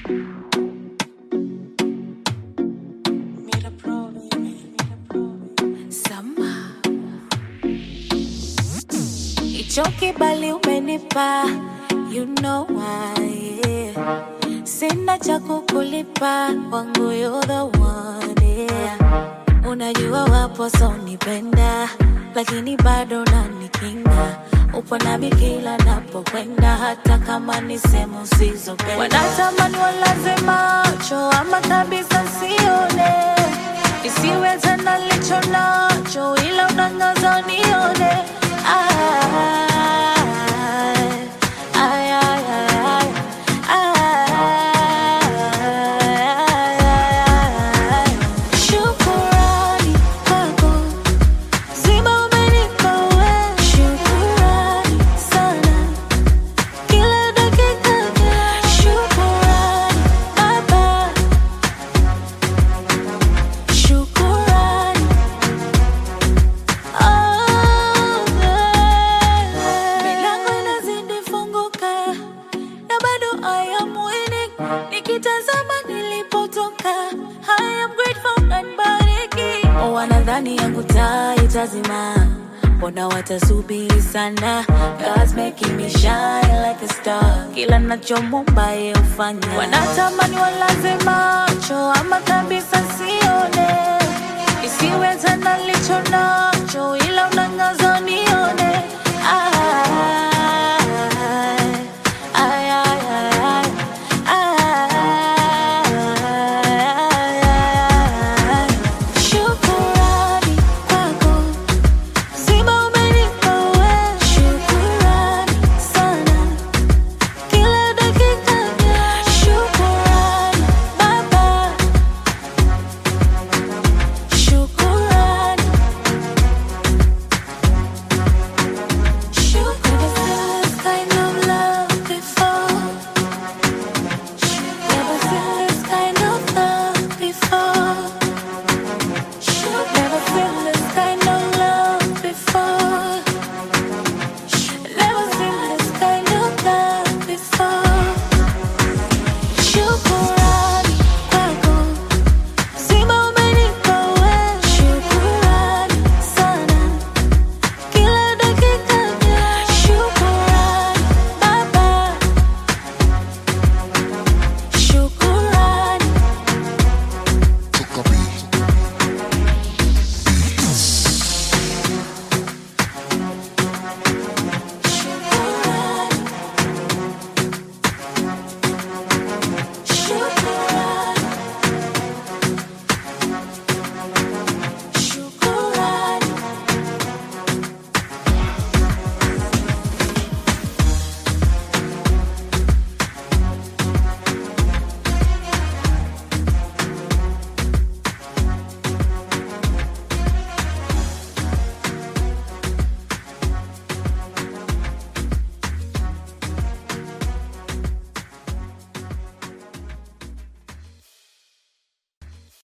Hicho kibali umenipa, you know why, yeah. Sina cha kukulipa, wangu you're the one, yeah. Unajua wapo so nipenda, lakini bado unanikinga. Upo nami kila napokwenda, hata kama ni sehemu usizopenda. Wanatamani walaze macho, ama kabisa sione, isiwe tena licho nacho, ila unangaza nione. Ay, ay, ay, ay, ay. Shukurani kwako Zima umenipa we, shukurani sana. Kila dakika shukurani Baba, shukurani oh, yeah. Milango inazidi funguka na bado I am winning. Nikitazama nilipotoka, I am grateful and bariki. Wanadhani yangu taa itazima, mbona watasubiri sana? God's making me shine like a star. Kila nachomomba yeye hufanya. Wanatamani walaze macho, ama kabisa sione, isiwe tena licho nacho, ila unangaza nione.